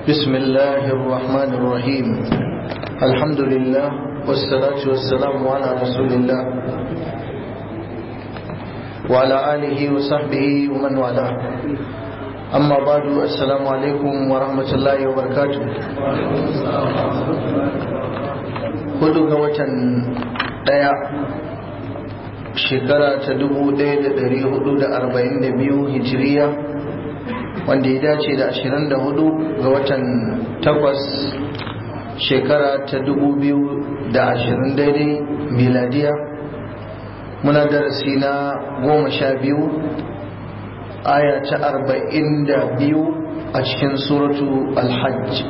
بسم الله الرحمن الرحيم الحمد لله والصلاة والسلام على رسول الله وعلى آله وصحبه ومن والاه أما بعد السلام عليكم ورحمة الله وبركاته hudu ga watan daya shekara ta dubu daya da dari hudu da arba'in da biyu hijiriya wanda ya dace da ashirin da hudu ga watan takwas shekara ta dubu biyu da ashirin daidai miladiya muna darasi na goma sha biyu aya ta arba'in da biyu a cikin suratu alhajj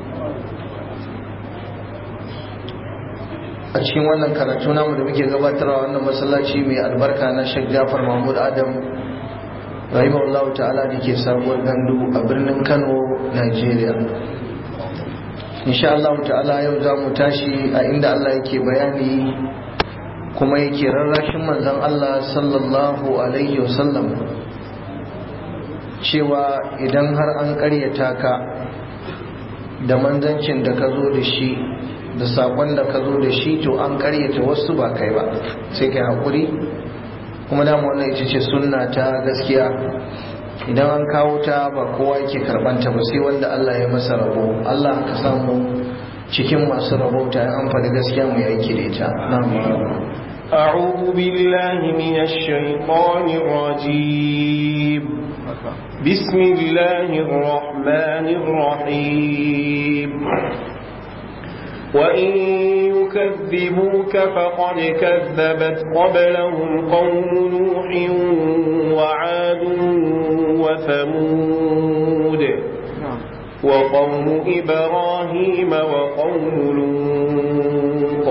a cikin wannan karatu namu da muke gabatarwa wannan masallaci mai albarka na Sheikh Jafar Mahmud Adam rahimahullah ta'ala da ke sabuwar gandu a birnin Kano Nigeria insha Allah ta'ala yau za mu tashi a inda Allah yake bayani kuma yake rarrashin manzon Allah sallallahu alaihi wasallam cewa idan har an ƙaryata ka da manzancin da ka zo da shi da sakon da ka zo da shi to an karyata wasu ba kai ba sai kai haƙuri kuma dama wannan ita ce sunna ta gaskiya idan an kawo ta ba kowa yake karɓanta ba sai wanda Allah ya masa rabo Allah ka samu cikin masu rabo ta an faɗi gaskiya mu aiki da ita أعوذ بالله من الشيطان الرجيم بسم الله الرحمن الرحيم وإن يكذبوك فقد كذبت قبلهم قوم نوح وعاد وثمود وقوم إبراهيم وقوم لوط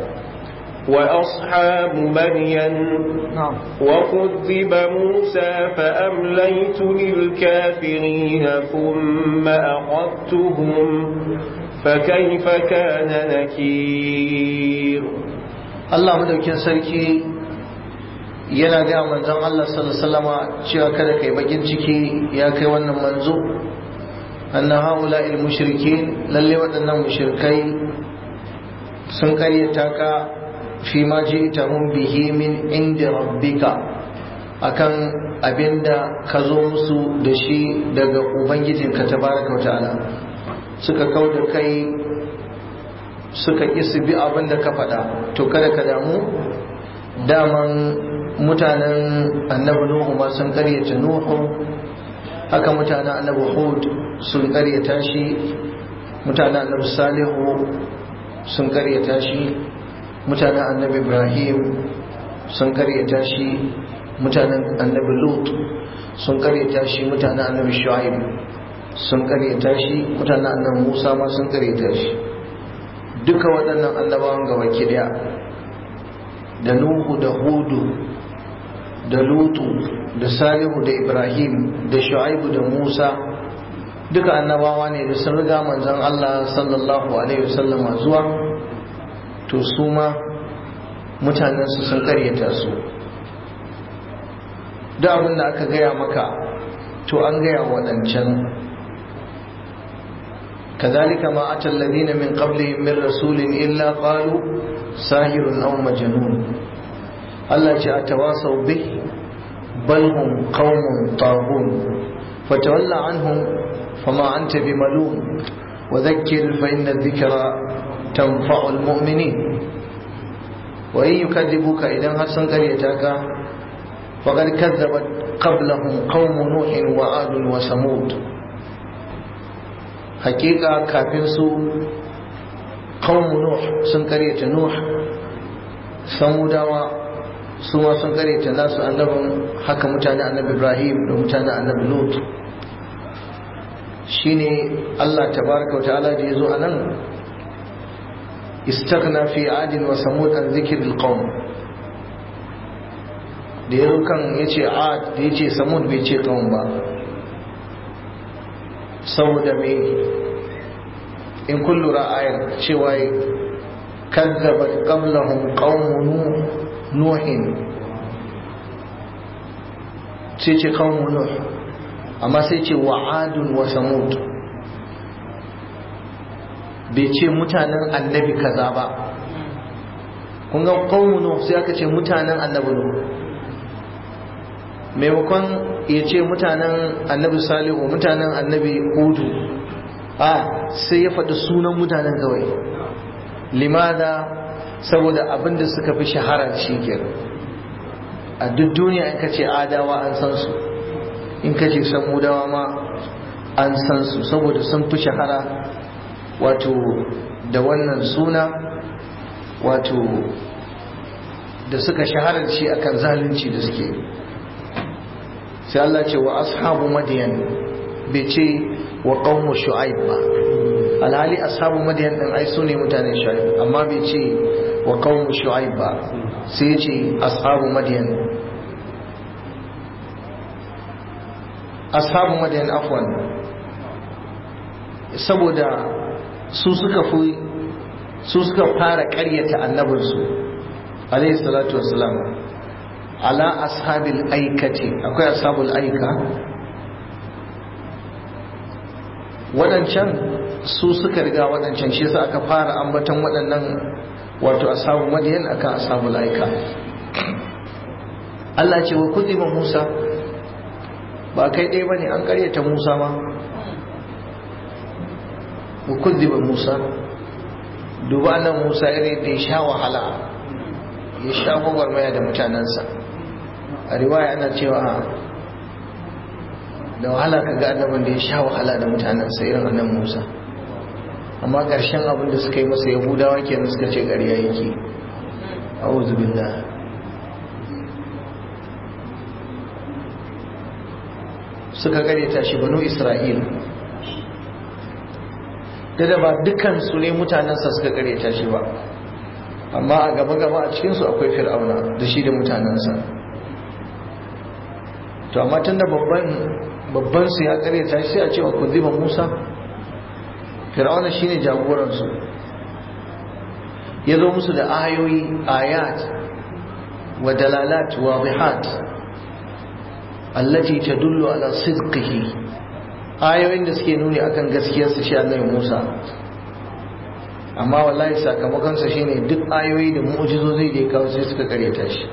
وأصحاب مدين وكذب موسى فأمليت للكافرين ثم أخذتهم فكيف كان نكير Allah madaukin sarki yana ga manzon Allah sallallahu alaihi wasallama cewa kada kai bakin ciki ya kai wannan manzo anna haula il mushrikin lalle waɗannan mushrikai sun karyata ka fi ma ji'tahum bihi min inda rabbika akan abinda ka zo musu da shi daga ubangijinka tabaraka wa ta'ala suka kau da kai suka su bi abin da ka faɗa to kada ka damu daman mutanen annabi nuhu ma sun karyata nuhu haka mutanen annabi hud sun karyata shi mutanen annabi salihu sun karyata shi mutanen annabi ibrahim sun karyata shi mutanen annabi lut sun karyata shi mutanen annabi shu'aib sun karyata shi mutanen annan musa ma sun karyata shi duka waɗannan annabawan gaba daya da nuhu da hudu da lutu da salihu da ibrahim da shu'aibu da musa duka annabawa ne da sun riga manzon allah sallallahu alaihi wasallama zuwa to su ma mutanensu sun karyata su da abin da aka gaya maka to an gaya waɗancan كذلك ما أتى الذين من قبلهم من رسول إلا قالوا ساهر أو مجنون الله جاء تواصوا به بل هم قوم طاغون فتولى عنهم فما أنت بملوم وذكر فإن الذكرى تنفع المؤمنين وإن يكذبوك إذا حسن قريتك فقد كذبت قبلهم قوم نوح وعاد وثمود hakika kafin su qaumu nuh sun karyata nuh samudawa su ma sun karyata nasu annabin haka mutane annabi ibrahim da mutane annabi lut shine Allah tabaraka wa ta'ala da yazo anan istaghna fi adin wa samud an dhikril qaum da yazo kan yace ad da yace samud bai ce qaum ba saboda me in kun lura ayar cewa kazzabat qablahum qaumu nuhin sai ce qaumu nuh amma sai ce wa'adun wa samud bai ce mutanen annabi kaza ba kun ga qaumun sai aka ce mutanen annabi nuh maimakon ya ce mutanen annabi salihu mutanen annabi hudu a sai ya faɗi sunan mutanen kawai limada saboda abin da suka fi shahara shi kenan a duk duniya in ka ce adawa an san su in ka ce samudawa ma an san su saboda sun fi shahara wato da wannan suna wato da suka shahara shi akan zalunci da suke sai Allah ce wa ashabu madiyan bai ce wa qaumu shu'aib ba alhali ashabu madiyan din ai sune mutanen shu'aib amma bai ce wa qaumu shu'aib ba sai ya ce ashabu madiyan ashabu madiyan afwan saboda su suka fi su suka fara ƙaryata annabinsu alayhi salatu wassalam ala ashabil aikati akwai ashabul aika waɗancan su suka riga waɗancan shi yasa aka fara ambaton waɗannan wato ashabu madiyan akan ashabul aika Allah ce wa kuziba Musa ba kai ɗaya bane an ƙaryata Musa ma wa kuziba Musa duba nan Musa irin da ya sha wahala ya sha gwagwarmaya da mutanensa a riwaya ana cewa da wahala ka ga annabin da ya sha wahala da mutanensa irin annan Musa amma ƙarshen abin da suka yi masa yahudawa kenan suka ce ƙarya yake a'udhu billah suka ta shi banu isra'il da da ba dukansu ne mutanensa suka ta shi ba amma a gaba-gaba a cikinsu akwai fir'auna da shi da mutanensa to amma tun da babban su ya karyata shi sai a cewa ku ziba musa fir'auna shine jagoransu ya zo musu da ayoyi ayat wa dalalat wadihat allati tadullu ala sidqihi ayoyin da suke nuni akan gaskiyarsa shi annabi Musa amma wallahi sakamakon sa shine duk ayoyi da mu'jizozi da ya kawo sai suka karyata shi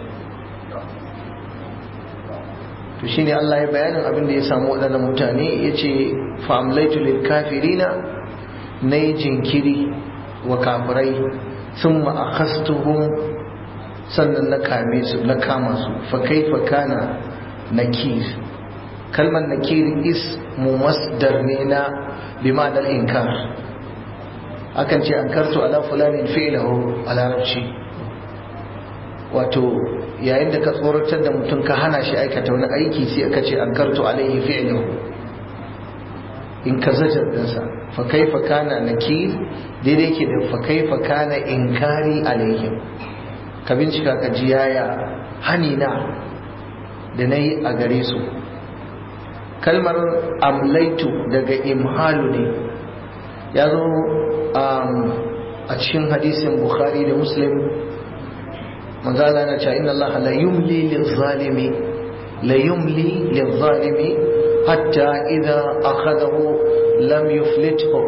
to shine Allah ya bayanin abin da ya samu waɗannan mutane yace fa amlaitu lil kafirina nayi jinkiri wa kafirai thumma akhastuhum sannan na kame su na kama su fa kaifa kana nakir kalmar nakir ismu masdar ne na bi ma'anar inkar akan ce ankartu ala fulanin fi'lahu a larabci wato yayin da ka tsoratar da mutum ka hana shi aikata wani aiki sai aka ce ankartu alaihi fi'lahu in ka zajar dinsa fa kaifa kana nakir daidai ke da fa kaifa kana inkari alaihim ka bincika ka ji yaya hani na da na yi a gare su kalmar amlaitu daga imhalu ne ya zo a cikin hadisin bukhari da muslim manzala na cewa inna allaha la yumli lizalimi la yumli lizalimi hatta idza akhadahu lam yuflithu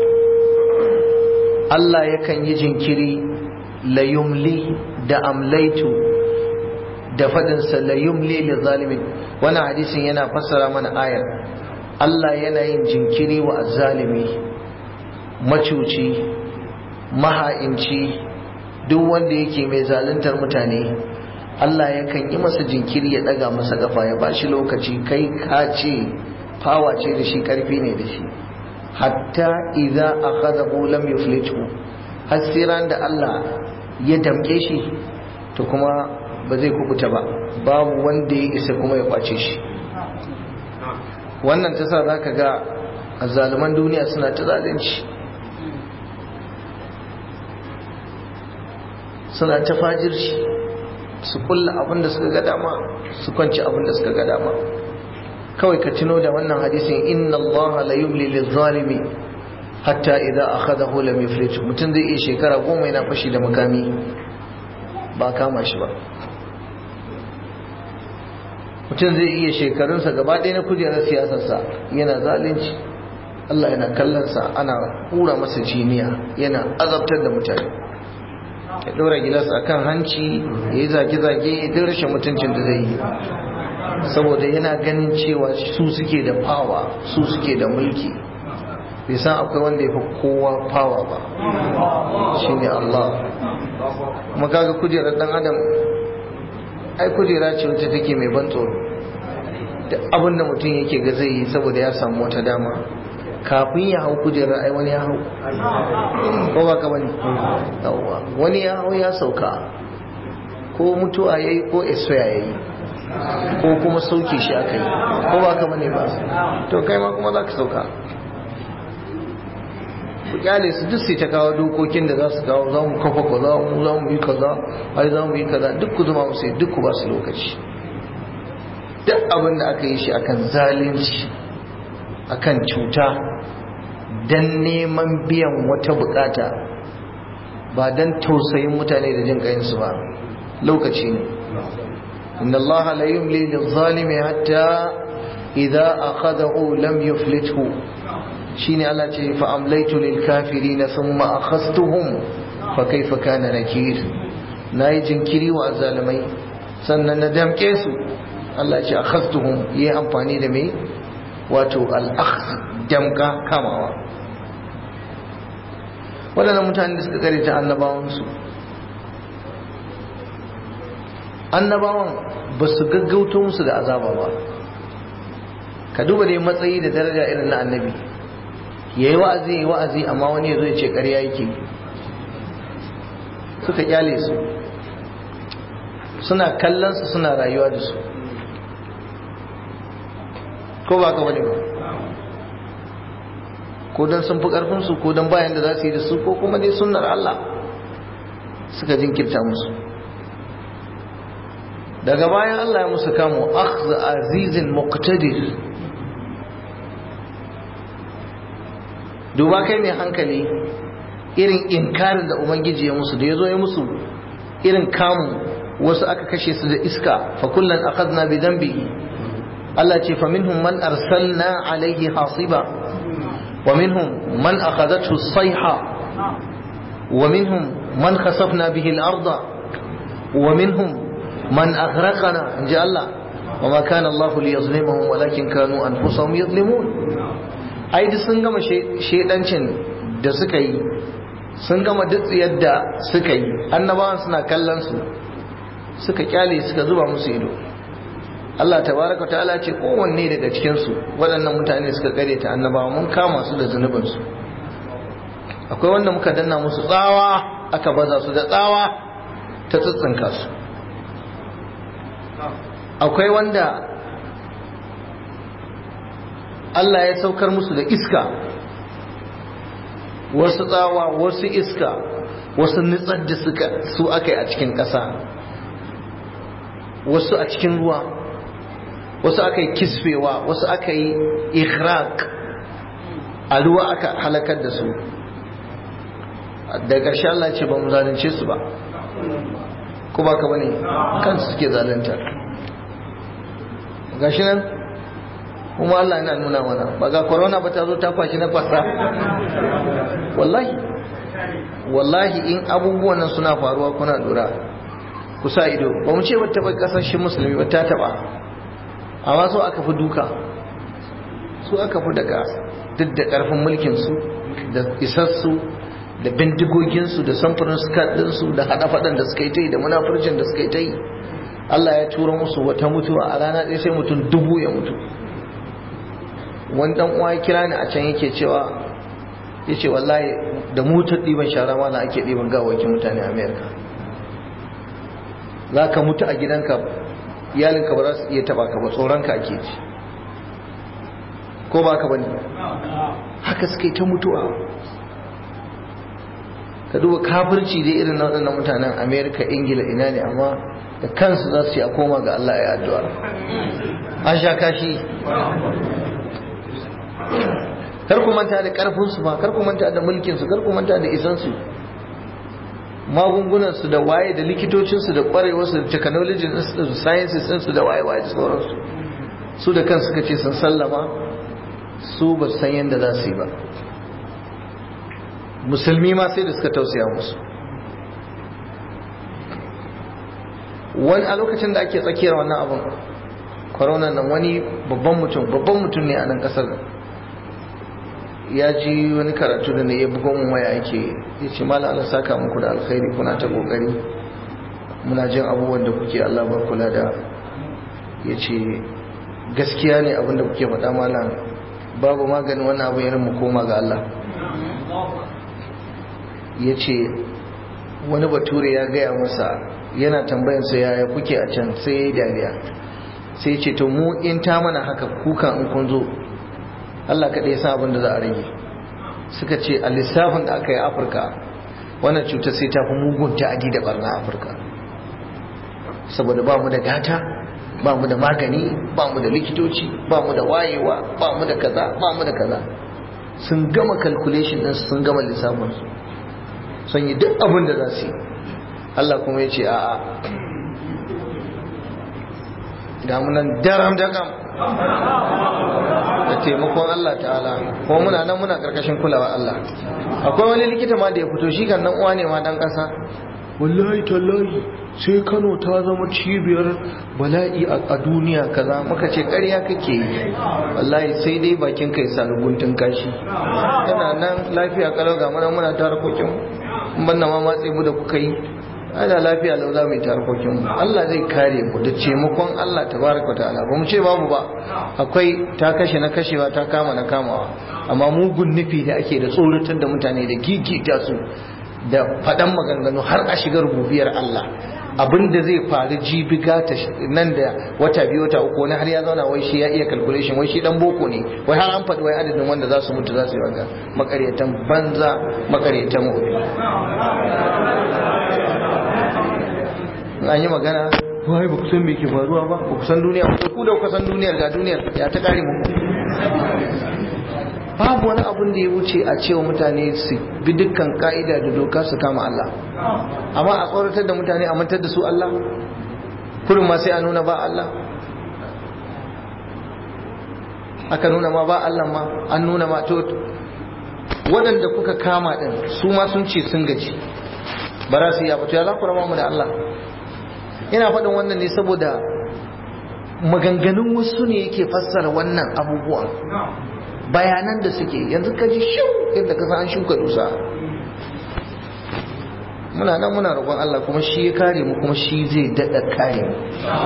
Allah yakan yi jinkiri la yumli da amlaitu da faɗinsa la yumli li zalimin wannan hadisin yana fassara mana ayar Allah yana yin jinkiri wa azzalimi macuci maha'inci duk wanda yake mai zaluntar mutane Allah yakan yi masa jinkiri ya ɗaga masa kafa ya ba shi lokaci kai ka ce fawa ce da shi ƙarfi ne da shi hatta idza akhadahu lam yuflitu hasiran da Allah ya damke shi to kuma ba zai kubuta ba babu wanda ya isa kuma ya kwace shi wannan ta sa za ka ga azzaluman duniya suna ta zalunci suna ta fajirci su kulla abin da suka ga dama su kwanci abin da suka ga dama kawai ka tuno da wannan hadisin inna allaha la yumli lizalimi hatta idza akhadahu lam yuflit mutum zai iya shekara goma yana fashi da makami ba kama shi ba mutum zai iya shekarunsa gaba ɗaya na kujerar siyasarsa yana zalunci Allah yana kallonsa ana hura masa jiniya yana azabtar da mutane ya ɗora gilas a kan hanci ya yi zage-zage duk rashin mutuncin da zai yi saboda yana ganin cewa su suke da fawa su suke da mulki bai san akwai wanda ya fi kowa fawa ba shine Allah kuma kaga kujerar dan adam ai kujera ce wacce take mai ban tsoro da abin da mutum yake ga zai yi saboda ya samu wata dama kafin ya hau kujerar ai wani ya hau ko ba ka bane yawwa wani ya hau ya sauka ko mutuwa yayi ko expire yayi ko kuma sauke shi aka yi ko ba ka bane ba to kai ma kuma za ka sauka ku kyale su duk sai ta kawo dokokin da za su kawo za mu kafa kaza mu za mu yi kaza ai za mu yi kaza duk ku zama musu duk ku ba su lokaci duk abin da aka yi shi akan zalunci akan cuta dan neman biyan wata bukata ba dan tausayin mutane da jin kayansu ba lokaci ne inna allaha la yumli lil-zalimi hatta idza akhadahu lam yuflithu shine Allah ce fa amlaitu lil kafirin thumma akhastuhum fa kaifa kana nakir nayi jinkiri wa zalimai sannan na damke su Allah ce akhastuhum yi amfani da me wato al akhz damka kamawa wadannan mutane da suka kare ta annabawan su annabawan ba su gaggauto musu da azaba ba ka duba dai matsayi da daraja irin na annabi ya yi wa'azi ya yi wa'azi amma wani ya zo ya ce ƙarya yake suka kyale su suna kallonsu suna rayuwa da su ko ba ka wani ba ko don sun fi ƙarfinsu ko don bayan da za su yi da su ko kuma dai sunnar Allah suka jinkirta musu daga bayan Allah ya musu kamo akhza azizin muqtadir duba kai mai hankali irin inkarin da ubangiji ya musu da ya zo ya musu irin kamun wasu aka kashe su da iska fa kullum akhadna bi dhanbihi Allah ce fa minhum man arsalna alaihi hasiba wa minhum man akhadathu as-sayha wa minhum man khasafna bihi al-ardha wa minhum man aghraqna inja Allah wa ma kana Allah liyazlimahum walakin kanu anfusahum yadhlimun ai duk sun gama shedancin da suka yi sun gama duk yadda suka yi annabawan suna kallon su suka kyale suka zuba musu ido Allah tabaraka ta'ala ce kowanne daga cikin su waɗannan mutane suka kare ta annabawa mun kama su da zunubin su akwai wanda muka danna musu tsawa aka baza su da tsawa ta tsitsinka su akwai wanda Allah ya saukar musu da iska wasu tsawa wasu iska wasu nitsar da suka su aka yi a cikin ƙasa wasu a cikin ruwa wasu aka yi kisfewa wasu aka yi ikhraq a ruwa aka halakar da su da ƙarshe Allah ce ba mu zalunce su ba ko ba ka bane kansu suke zalunta gashi nan kuma Allah yana nuna mana ba ga corona ba ta zo ta kwashi na kwasa wallahi wallahi in abubuwan nan suna faruwa kuna lura ku sa ido ba mu ce ba taɓa ƙasashen musulmi ba ta taɓa amma so aka fi duka su aka fi daga duk da ƙarfin mulkinsu da isassu da bindigoginsu da samfurin ɗinsu da haɗa faɗan da suka yi ta yi da munafurcin da suka yi ta yi Allah ya tura musu wata mutuwa a rana ɗaya sai mutum dubu ya mutu wani dan uwa ya kira ni a can yake cewa ya ce wallahi da motar ɗiban shara ma na ake ɗiban gawakin mutane a amerika za ka mutu a gidanka iyalinka ba za su iya taɓa ka ba tsoronka ake ji ko ba ka bane haka suka yi ta mutuwa ka duba kafirci dai irin na waɗannan mutanen amerika ingila ina ne amma da kansu za su yi a koma ga allah ya addu'a an sha kashi kar ku manta da karfinsu ba kar ku manta da mulkinsu kar ku manta da isansu magungunansu da waye da likitocinsu da kwarewarsu da technology da sciences su da waye waye sauransu su da kansu suka ce sun sallama su ba san yadda za su yi ba musulmi ma sai da suka tausaya musu wani a lokacin da ake tsakiyar wannan abin corona nan wani babban mutum babban mutum ne a nan kasar ya ji wani karatu da ne ya bugo mu waya ake ya ce mala Allah saka muku da alkhairi kuna ta kokari muna jin abubuwan da kuke Allah ba kula da ya ce gaskiya ne abin da kuke faɗa malam babu maganin wannan abin irin mu koma ga Allah ya ce wani bature ya gaya masa yana tambayansa yaya kuke a can sai ya yi dariya sai ce to mu in ta mana haka kukan in kun zo Allah kaɗai ya san abin da za a rage suka ce a lissafin da aka yi afirka wannan cutar sai ta fi mugun ta'adi da barna afirka saboda ba mu da gata ba mu da magani ba mu da likitoci ba mu da wayewa ba mu da kaza ba mu da kaza sun gama calculation din sun gama lissafin su sun yi duk abin da za su yi Allah kuma ya ce a'a ga munan daram daram da taimakon Allah ta'ala kuma muna nan muna karkashin kulawa Allah akwai wani likita ma da ya fito shi kan nan uwa ne ma dan kasa wallahi tallahi sai Kano ta zama cibiyar bala'i a duniya kaza muka ce ƙarya kake yi wallahi sai dai bakin kai sa guntun kashi yana nan lafiya kalau ga muna muna ta harkokin in banna ma matse mu da kuka yi ana lafiya lau za mu yi ta harkokin mu Allah zai kare mu da taimakon Allah tabaraka ta'ala ba mu ce babu ba akwai ta kashe na kashewa ta kama na kamawa amma mugun nufi da ake da tsoratar da mutane da gigita su da faɗan maganganu har a shiga rububiyar Allah abin da zai faru jibi gata nan da wata biyu wata uku wani har ya zauna wai shi ya iya calculation wai shi dan boko ne wai har an faɗi wai adadin wanda za su mutu za su yi wanga makaryatan banza makaryatan wofi an yi magana wai ba ku san me ke faruwa ba ba ku san duniya ba ku da ku san duniyar ga duniyar ya ta kare mu babu wani abun da ya wuce a cewa mutane su bi dukkan ka'ida da doka su kama Allah amma a tsoratar da mutane a mantar da su Allah kurin ma sai a nuna ba Allah aka nuna ma ba Allah ma an nuna ma to waɗanda kuka kama ɗin su ma sun ce sun gaji ba za su yi abu to ya za ku rama mu da Allah ina faɗin wannan ne saboda maganganun wasu ne yake fassara wannan abubuwan bayanan da suke yanzu ka ji shiu yadda ka san an shuka dusa muna nan muna roƙon Allah kuma shi ya kare mu kuma shi zai daɗa kare mu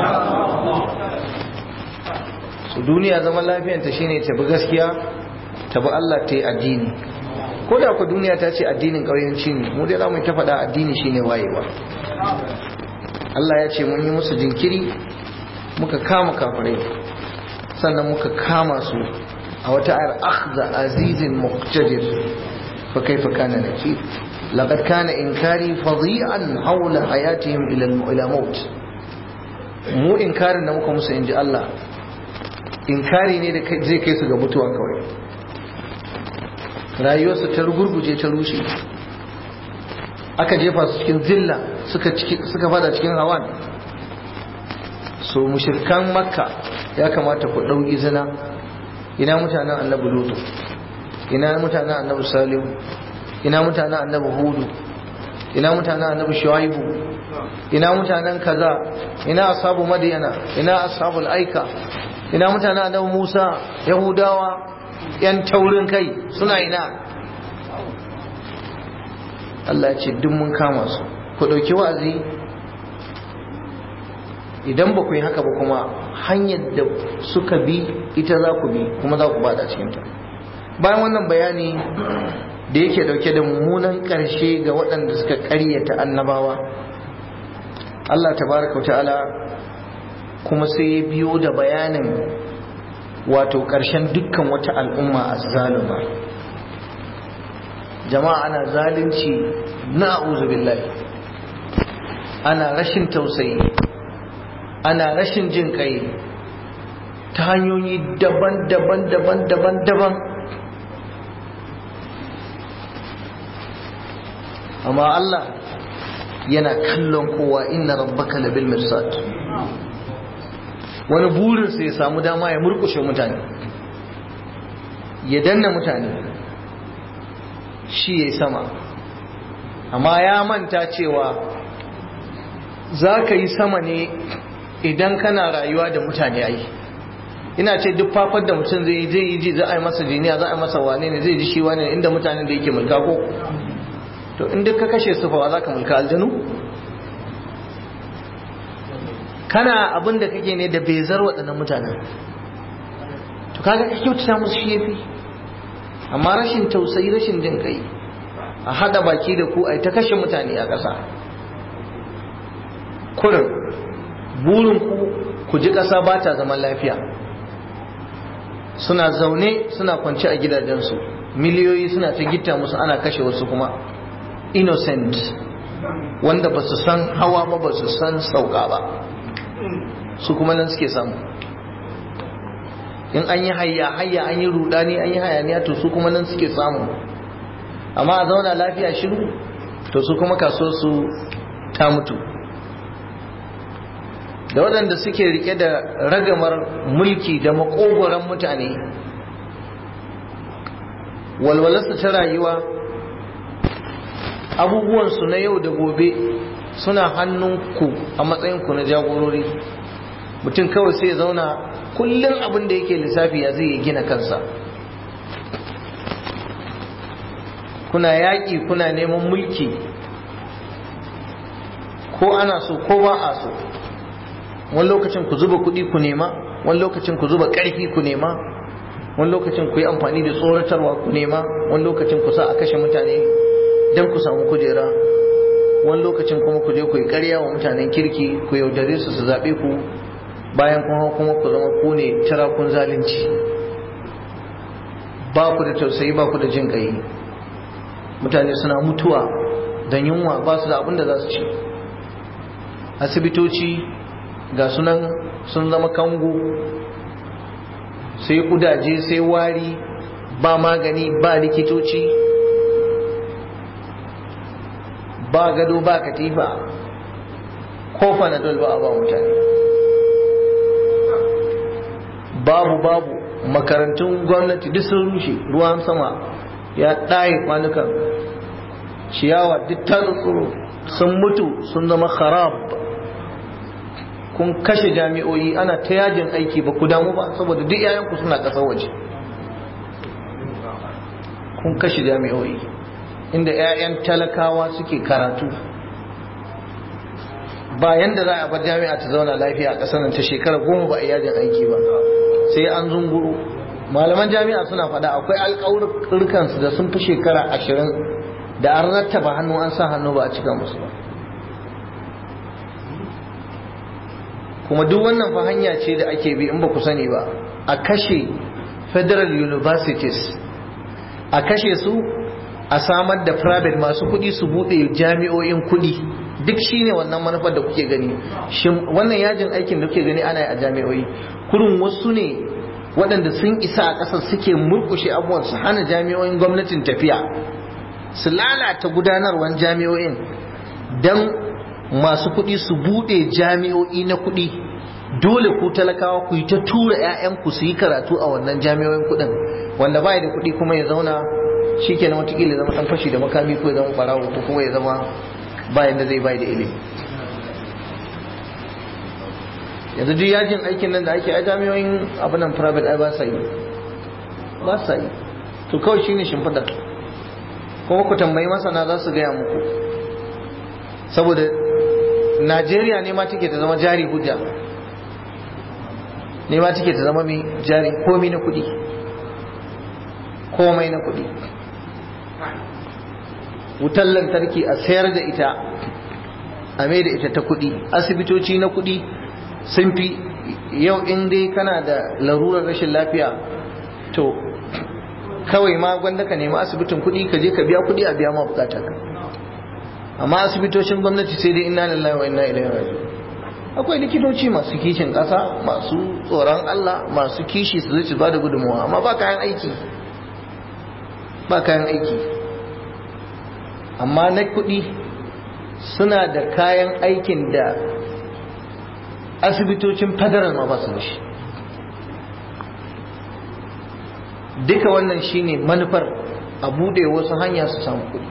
su duniya zaman lafiyanta shine ta bi gaskiya ta bi Allah ta yi addini ko da ku duniya ta ce addinin ƙauyenci ne mu dai za mu ta faɗa addini shine wayewa Allah ya ce mun yi musu jinkiri muka kama kafirai sannan muka kama su a wata ayar akhza azizin muqtadir fa kaifa kana nakir laqad kana inkari fadi'an hawla hayatihim ila ila maut mu inkarin da muka musu inji Allah inkari ne da zai kai su ga mutuwa kawai rayuwarsu ta rugurguje ta rushe aka jefa su cikin zilla suka suka fada cikin hawan so mushrikan makka ya kamata ku dau izina ina mutanen annabi lutu ina mutanen annabi salihu ina mutanen annabi hudu ina mutanen annabi shuaibu ina mutanen kaza ina ashabu madyana ina ashabul aika ina mutanen annabi musa yahudawa yan taurin kai suna ina Allah ya ce duk mun kama su ku dauki wa'azi idan ba ku yi haka ba kuma hanyar da suka bi ita za ku bi kuma za ku bada cikinta bayan wannan bayani da yake dauke da mummunan ƙarshe ga waɗanda suka ƙaryata annabawa Allah tabaraka ta'ala kuma sai ya biyo da bayanin wato ƙarshen dukkan wata al'umma a zaluma jama'a ana zalunci na billahi ana rashin tausayi ana rashin jin kai ta hanyoyi daban-daban daban-daban daban amma Allah yana kallon kowa inna rabbaka labil mirsad wani burinsa ya samu dama ya murkushe mutane ya danna mutane shi ya sama amma ya manta cewa za ka yi sama ne idan kana rayuwa da mutane ai ina ce duk fafar da mutum zai yi zai yi ji za a yi masa jiniya za a yi masa wane ne zai ji shi wane inda mutanen da yake mulka ko to in duk ka kashe su fa za ka mulka aljanu kana abin da kake ne da bezar waɗannan mutanen to kaga ka kyautata musu shi yafi amma rashin tausayi rashin jin kai a hada baki da ku ai ta kashe mutane a ƙasa kurin burin ku ku ji ƙasa ba ta zaman lafiya suna zaune suna kwance a gidajensu miliyoyi suna ta gita musu ana kashe wasu kuma innocent wanda ba su san hawa ba ba su san sauka ba su kuma nan suke samu in an yi hayya hayya an yi rudani an yi hayaniya to su kuma nan suke samu amma a zauna lafiya shiru to su kuma kaso su ta mutu da waɗanda suke rike da ragamar mulki da makogoron mutane walwalarsu ta rayuwa abubuwansu na yau da gobe suna hannunku a matsayinku na jagorori mutum kawai sai ya zauna kullum abin da yake lissafi ya zai gina kansa kuna yaƙi kuna neman mulki ko ana so ko ba a so wani lokacin ku zuba kuɗi ku nema wani lokacin ku zuba ƙarfi ku nema wani lokacin ku yi amfani da tsoratarwa ku nema wani lokacin ku sa a kashe mutane don ku samu kujera wani lokacin kuma ku je ku yi ƙarya wa mutanen kirki ku yaudare su su zaɓe ku bayan kuma kuma ku zama ku ne tirakun zalunci ba ku da tausayi ba ku da jin ƙai mutane suna mutuwa don yunwa ba su da abin da za su ci asibitoci ga sunan sun zama kango sai kudaje sai wari ba magani ba likitoci ba gado ba katifa ko fanadol ba a ba mutane babu babu makarantun gwamnati duk sun rushe ruwan sama ya ɗaye kwanukan ciyawa duk ta tsoro sun mutu sun zama kharab kun kashe jami'o'i ana ta yajin aiki ba ku damu ba saboda duk yayanku suna ƙasar waje kun kashe jami'o'i inda 'ya'yan talakawa suke karatu ba yanda za a bar jami'a ta zauna lafiya a ƙasar nan ta shekara goma ba a yajin aiki ba sai an zunguru malaman jami'a suna faɗa akwai alƙawurkansu da sun fi shekara ashirin da an rattaba hannu an sa hannu ba a cika musu ba kuma duk wannan fa hanya ce da ake bi in ba ku sani ba a kashe federal universities a kashe su a samar da private masu kuɗi su buɗe jami'o'in kuɗi duk shine wannan manufar da kuke gani shin wannan yajin aikin da kuke gani ana yi a jami'o'i kurun wasu ne waɗanda sun isa a ƙasar suke murƙushe abubuwan su hana jami'o'in gwamnatin tafiya su lalata gudanarwar jami'o'in don masu kuɗi su buɗe jami'o'i na kuɗi dole ku talakawa ku yi ta tura 'ya'yanku su yi karatu a wannan jami'o'in kuɗin wanda bai da kuɗi kuma ya zauna shi ke na watakila zama ɗan fashi da makami ko ya zama ɓarawo ko kuma ya zama bayan da zai bai da ilimi yanzu duk yajin aikin nan da ake a jami'o'in abinan private ai ba sa yi ba sa yi to kawai shine shimfiɗar kuma ku tambayi masana za su gaya muku saboda najeriya ne ma take ta zama jari hujja ne ma take ta zama mai jari komai na kuɗi komai na kuɗi wutar lantarki a sayar da ita a mai da ita ta kuɗi asibitoci na kuɗi sun fi yau in dai kana da larurar rashin lafiya to kawai ma gwanda ka nemi asibitin kuɗi ka je ka biya kuɗi a biya ma bukatar ka amma asibitocin gwamnati sai dai inna lillahi wa inna ilaihi raji'un akwai likitoci masu kishin ƙasa masu tsoron Allah masu kishi su zai su bada gudunmawa amma ba kayan aiki ba kayan aiki amma na kuɗi suna da kayan aikin da asibitocin federal ma ba su da shi duka wannan shine manufar a bude wasu hanya su samu kuɗi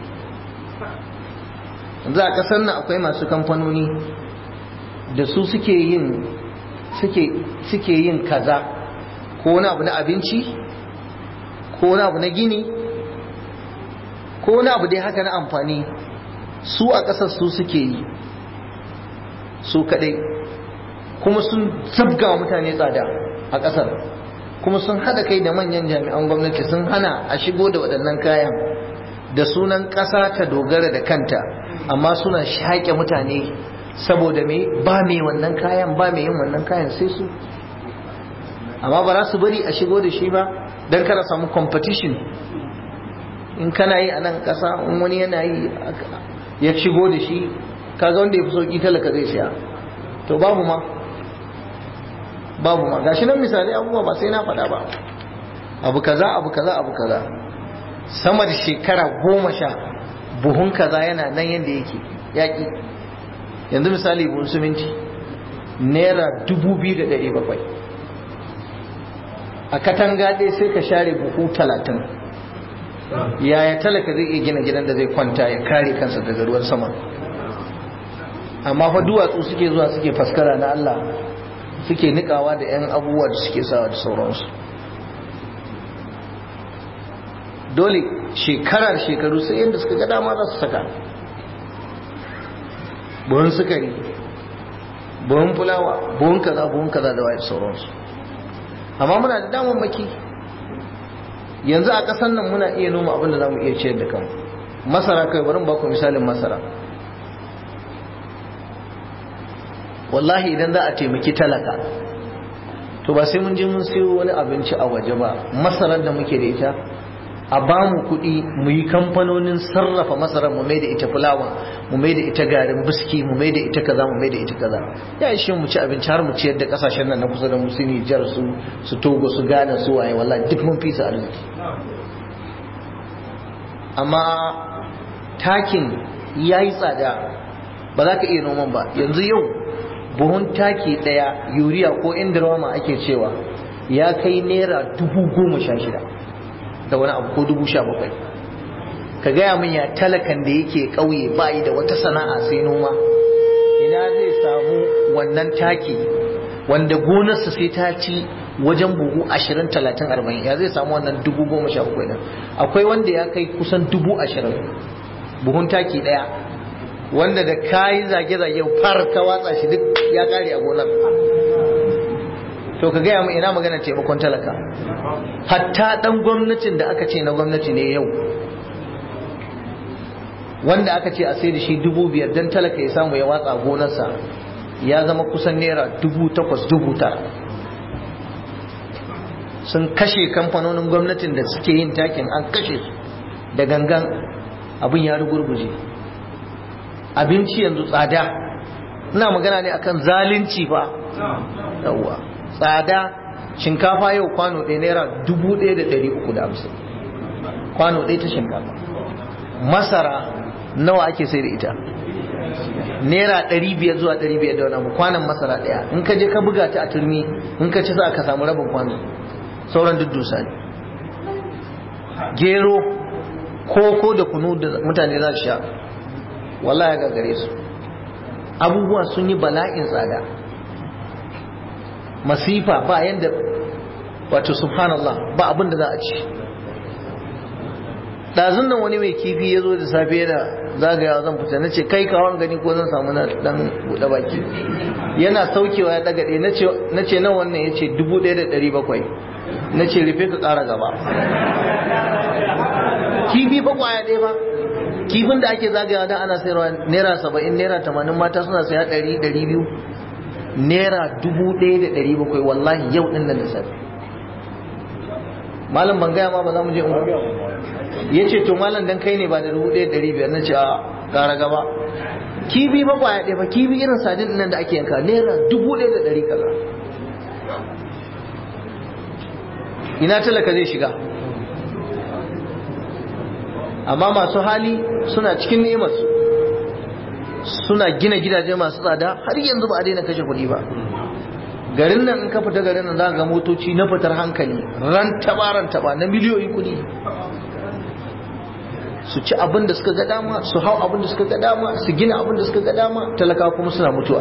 yanzu a ƙasar nan akwai masu kamfanoni da su suke yin suke yin kaza ko wani abu na abinci ko wani abu na gini ko wani abu dai haka na amfani su a ƙasar su suke yi su kaɗai kuma sun zabga mutane tsada a ƙasar kuma sun haɗa kai da manyan jami'an gwamnati sun hana a shigo da waɗannan kayan da sunan ƙasa ta dogara da kanta amma suna shaƙe mutane saboda me ba mai wannan kayan ba mai yin wannan kayan sai su amma ba za su bari a shigo da shi ba don kada samu competition in kana yi a nan ƙasa in wani yana yi ya shigo da shi kaga wanda ya fi sauƙi talaka zai siya to babu ma babu ma gashi nan misali abubuwa ba sai na faɗa ba abu kaza abu kaza abu kaza sama da shekara goma sha buhun kaza yana nan yadda yake yaƙi yanzu misali buhun siminti naira dubu biyu da ɗari bakwai a katanga ɗaya sai ka share buhu talatin yaya talaka zai iya gina gidan da zai kwanta ya kare kansa daga ruwan sama amma fa duwatsu suke zuwa suke faskara na Allah suke nikawa da 'yan abubuwa da suke sawa da sauransu dole shekarar shekaru sai yadda suka ga dama za su saka buhun sukari buhun fulawa buhun kaza buhun kaza da waye sauransu amma muna da damar maki yanzu a ƙasar nan muna iya noma abin da za mu iya ciyar da kanmu masara kai bari ba ku misalin masara wallahi idan za a taimaki talaka to ba sai mun je mun siyo wani abinci a waje ba masarar da muke da ita a ba mu kuɗi mu yi kamfanonin sarrafa masarar mu mai da ita fulawa mu mai da ita garin biski mu mai da ita kaza mu mai da ita kaza ya ishe mu ci abinci har mu ciyar da kasashen nan na kusa da mu su Nijar su su Togo su Ghana su waye wallahi duk mun fi su arziki amma takin yayi tsada ba za ka iya noman ba yanzu yau buhun taki daya yuriya ko indiroma ake cewa ya kai naira dubu goma sha shida da wani abu ko dubu sha bakwai ka gaya min ya talakan da yake ƙauye ba yi da wata sana'a sai noma ina zai samu wannan taki wanda gonarsa sai ta ci wajen buhu ashirin talatin arba'in ya zai samu wannan dubu goma sha bakwai nan akwai wanda ya kai kusan dubu ashirin buhun taki ɗaya wanda da kayi zage-zage far ka watsa shi duk ya kare a gonar to ka gaya mu ina magana taimakon talaka hatta dan gwamnatin da aka ce na gwamnati ne yau wanda aka ce a sai da shi dubu biyar don talaka ya samu ya watsa gonarsa ya zama kusan naira dubu takwas dubu tara sun kashe kamfanonin gwamnatin da suke yin takin an kashe su da gangan abin ya rugurguje abinci yanzu tsada ina magana ne akan zalunci fa yawwa tsada shinkafa yau kwano ɗaya naira dubu ɗaya da ɗari uku da hamsin kwano ɗaya ta shinkafa masara nawa ake sai da ita naira ɗari biyar zuwa ɗari biyar da wani abu kwanan masara ɗaya in ka je ka buga ta a turmi in ka ci za ka samu rabin kwano sauran duk dusa ne gero koko da kunu da mutane za su sha wallahi ga gare su abubuwa sun yi bala'in tsada masifa ba yadda wato subhanallah ba abin da za a ci ɗazun nan wani mai kifi ya zo da safe yana zagaya zan fita na ce kai kawon gani ko zan samu na dan buɗe baki yana saukewa ya ɗaga ɗaya na ce nan wannan ya ce dubu ɗaya da ɗari bakwai na ce rufe ka ƙara gaba kifi ba kwaya ɗaya ba kifin da ake zagayawa da ana sayarwa naira saba'in naira tamanin mata suna saya ɗari ɗari biyu naira dubu ɗaya da ɗari bakwai wallahi yau ɗin nan da safe malam ban gaya ma ba za mu je ungu ya ce to malam dan kai ne ba da dubu ɗaya da ɗari biyar na ce a gara gaba kibi ba kwaya ɗaya ba kibi irin sadin nan da ake yanka naira dubu ɗaya da ɗari kaza ina talaka zai shiga amma masu hali suna cikin ni'imarsu suna gina gidaje masu tsada har yanzu ba a daina kashe kuɗi ba garin nan in ka fita garin nan za ga motoci na fitar hankali ran taba ran taba na miliyoyin kuɗi su ci abin da suka ga dama su hau abin da suka ga dama su gina abin da suka ga dama talaka kuma suna mutuwa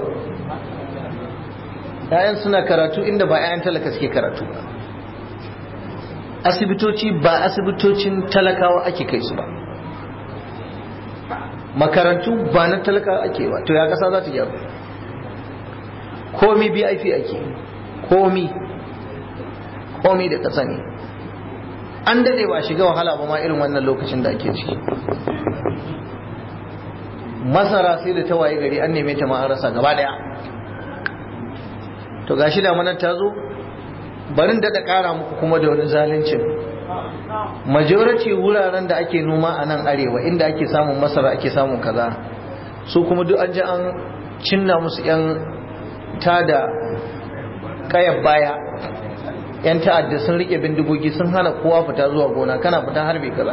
‘ya'yan suna karatu inda ba ‘ya'yan talaka suke karatu ba asibitoci ba asibitocin talakawa ake kai su ba makarantu ba na talakawa ake ba to ya kasa za ta gyaru komi bip ake komi komi da kasa ne an dade ba shiga wahala ba ma irin wannan lokacin da ake ciki masara sai da ta waye gari an neme ta ma an rasa gaba daya to gashi da manar ta zo barin daɗa ƙara muku kuma da wani zaluncin majority wuraren da ake noma a nan arewa inda ake samun masara ake samun kaza su kuma duk an ji an cinna musu 'yan tada kayan baya 'yan ta'adda sun rike bindigogi sun hana kowa fita zuwa gona kana fita harbe kaza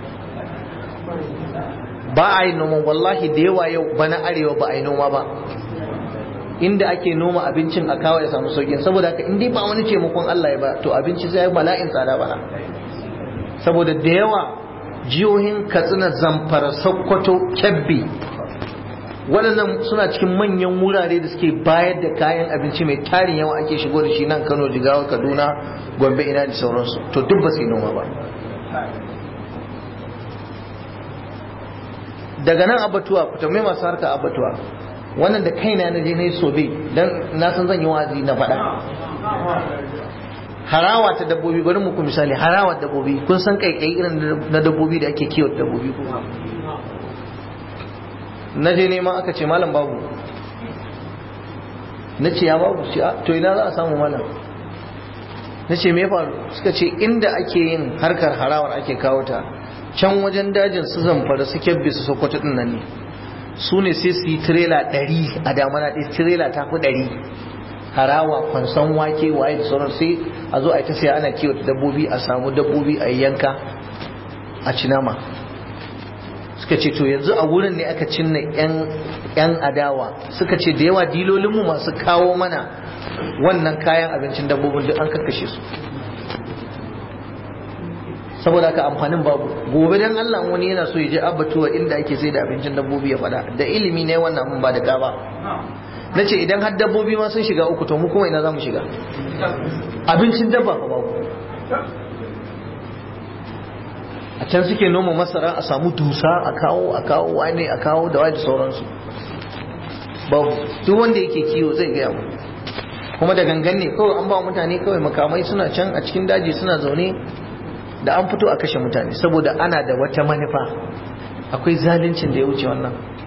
ba a yi noma wallahi da yawa yau bana arewa ba a yi noma ba inda ake noma abincin a kawo ya samu saukin saboda haka in dai ba wani taimakon Allah ya ba to abinci sai bala'in tsada bana saboda da yawa jihohin Katsina Zamfara Sokoto Kebbi waɗannan suna cikin manyan wurare da suke bayar da kayan abinci mai tarin yawa ake shigo da shi nan Kano Jigawa Kaduna Gombe ina da sauransu to duk ba su yi noma ba daga nan abatuwa ku tambayi masu harka abatuwa wannan da kaina na je na yi sobe don na san zan yi wazi na faɗa harawa ta dabbobi bari muku misali harawa dabbobi kun san kaikai irin na dabbobi da ake kiwon dabbobi ko na je nema aka ce malam babu na ce ya babu ce to ina za a samu malam na ce me faru suka ce inda ake yin harkar harawar ake kawo ta can wajen dajin su zamfara su kyabbe su sokoto din nan ne su ne sai su yi tirela ɗari a damana ɗaya tirela ta fi ɗari harawa kwanson wake waye da sauran sai a zo a yi ta saya ana kiwata dabbobi a samu dabbobi a yanka a ci nama suka ce to yanzu a wurin ne aka cinna yan adawa suka ce da yawa dilolinmu masu kawo mana wannan kayan abincin dabbobin duk an kakkashe su saboda haka amfanin babu gobe dan Allah wani yana so ya je abbatuwa inda ake sai da abincin dabbobi ya fada da ilimi ne wannan mun ba da ka ba nace idan har dabbobi ma sun shiga uku to mu kuma ina za mu shiga abincin dabba fa babu a can suke noma masara a samu dusa a kawo a kawo wane a kawo da da sauransu babu duk wanda yake kiwo zai gaya mu kuma da gangan ne kawai an ba mutane kawai makamai suna can a cikin daji suna zaune da an fito a kashe mutane saboda ana da wata manufa akwai zaluncin da ya wuce wannan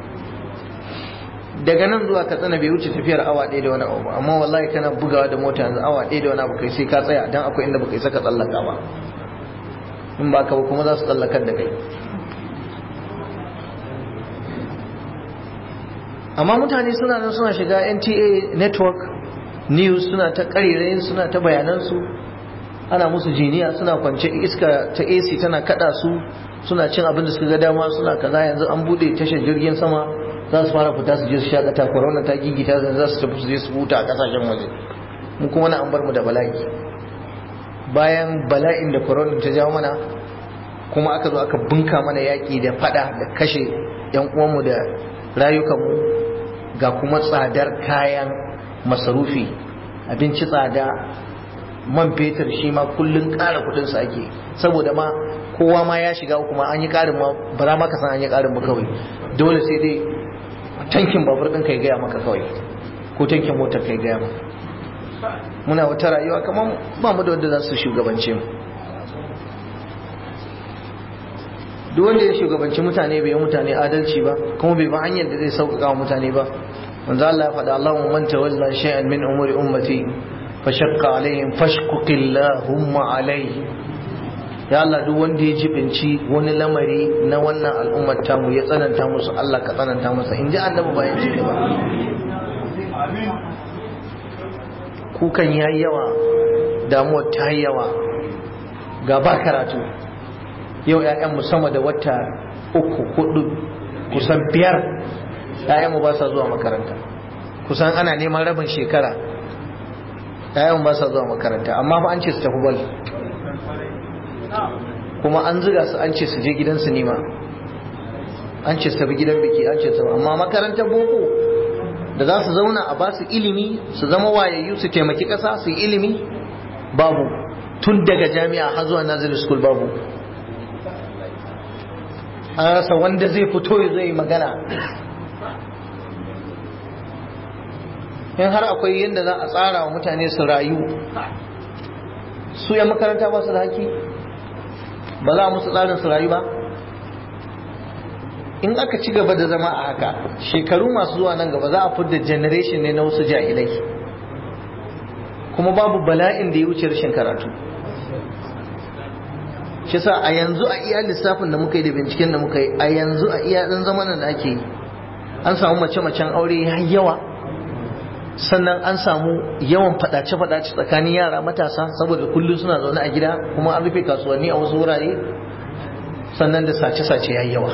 daga nan zuwa katsina bai wuce tafiyar awa ɗaya da wani abu amma wallahi kana bugawa da mota yanzu awa ɗaya da wani abu kai sai ka tsaya dan akwai inda baka isa ka tsallaka ba in ba ka ba kuma za su tsallakar da kai amma mutane suna nan suna shiga nta network news suna ta ƙarerayin suna ta bayanansu ana musu jiniya suna kwance iska ta AC tana kada su suna cin abin da suka ga dama suna kaza yanzu an bude tashar jirgin sama za su fara fita su je su shakata corona ta gigita za su tafi su je su huta a kasashen waje mu kuma na an bar mu da bala'i bayan bala'in da corona ta jawo mana kuma aka zo aka bunka mana yaki da fada da kashe yan uwanmu da rayukanmu ga kuma tsadar kayan masarufi abinci tsada man fetur shi ma kullun ƙara kudin sa ake saboda ma kowa ma ya shiga kuma an yi ƙarin ma ba za ma ka san an yi ƙarin ba kawai dole sai dai tankin babur ɗin kai gaya maka kawai ko tankin motar kai gaya maka muna wata rayuwa kamar ba mu da wanda za su shugabance mu duk wanda ya shugabanci mutane bai yi mutane adalci ba kuma bai ba hanyar da zai sauƙaƙa wa mutane ba manzo Allah ya faɗa Allahu man tawalla shay'an min umuri ummati fashakka alaihim fashkuki Allahumma alaihi ya Allah duk wanda ya jibinci wani lamari na wannan al'ummar tamu ya tsananta musu Allah ka tsananta masa in ji annabi bayan ce ba kukan ya yi yawa damuwar ta yi yawa ga ba karatu yau ‘ya'yanmu sama da wata uku hudu kusan biyar ‘ya'yanmu ba sa zuwa makaranta kusan ana neman rabin shekara yayan ba sa zuwa makaranta amma fa an ce su tafi bal kuma an ziga su an ce su je gidan sinima an ce su tafi gidan biki an ce su amma makarantar boko da za su zauna a ba su ilimi su zama wayayyu su taimaki ƙasa su yi ilimi babu tun daga jami'a har zuwa nazari school babu an rasa wanda zai fito ya zai magana in har akwai yadda za a tsara wa mutane su rayu su ya makaranta ba su da haki ba za a musu tsarin su rayu ba in aka ci gaba da zama a haka shekaru masu zuwa nan gaba za a fidda generation ne na wasu jahilai kuma babu bala'in da ya wuce rashin karatu shi sa a yanzu a iya lissafin da muka yi da binciken da muka yi a yanzu a iya ɗan zamanin da ake yi an samu mace-macen aure ya yawa sannan an samu yawan fadace-fadace tsakanin yara matasa saboda kullum suna zaune a gida kuma an rufe kasuwanni a wasu wurare sannan da sace-sace ya yawa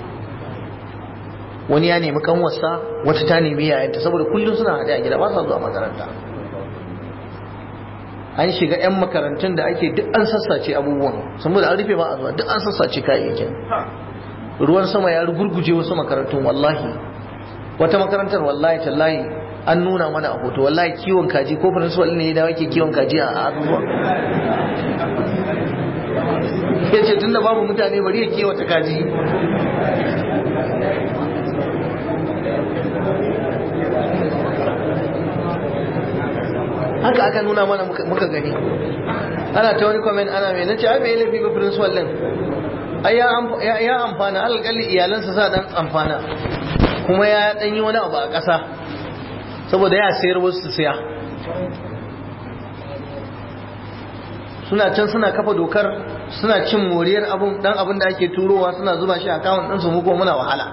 wani ya nemi kanwarsa wata ta nemi yayanta saboda kullum suna haɗe a gida ba sa zuwa makaranta an shiga 'yan makarantun da ake duk an sassace abubuwan saboda an rufe ba a zuwa duk an sassace kayayyakin ruwan sama ya rugurguje wasu makarantun wallahi wata makarantar wallahi tallahi an nuna mana a hoto wallahi kiwon kaji ko principal ne ya dawo ke kiwon kaji a abubuwa ya ce tunda babu mutane bari ya kiwata kaji haka aka nuna mana muka gani ana ta wani comment ana mai nace ai bai laifi ba principal din ai ya amfana alƙalli iyalansa sa dan amfana kuma ya dan yi wani abu a ƙasa saboda ya sayar wasu su siya suna can suna kafa dokar suna cin moriyar abun dan abin da ake turowa suna zuba shi a kawun ɗinsu mu ko muna wahala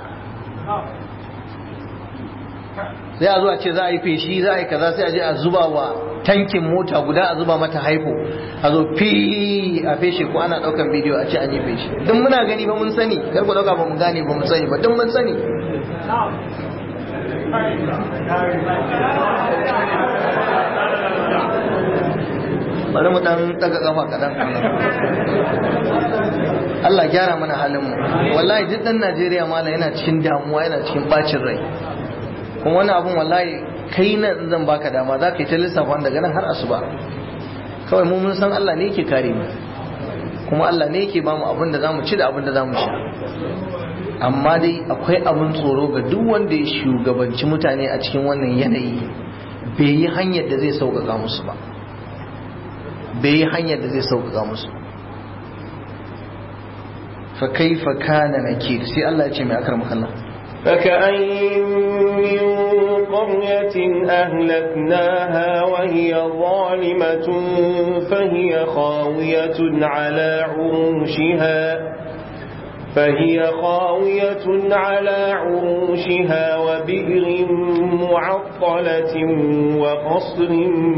sai a zuwa ce za a yi feshi za a yi kaza sai a je a zuba wa tankin mota guda a zuba mata haifo a zo fi a feshe ko ana daukan bidiyo a ce an yi feshi duk muna gani ba mun sani kar ku dauka ba mu gane ba mun sani ba duk mun sani bari mu dan daga kafa kadan Allah gyara mana halin mu wallahi duk dan Najeriya mala yana cikin damuwa yana cikin bacin rai kuma wani abun wallahi kai nan zan baka dama za ka yi ta lissafa daga nan har asuba kawai mu mun san Allah ne yake kare mu kuma Allah ne yake bamu abin da zamu ci da abin da zamu sha amma dai akwai abin tsoro ga duk wanda ya shugabanci mutane a cikin wannan yanayi bai yi hanyar da zai sauƙaƙa musu ba bai yi hanyar da zai sauƙaƙa musu fa kaifa kana nakir sai Allah ya ce mai akar Allah فكأين من قرية أهلكناها وهي ظالمة فهي خاوية على عروشها فهي خاوية على عروشها وبئر معطلة وقصر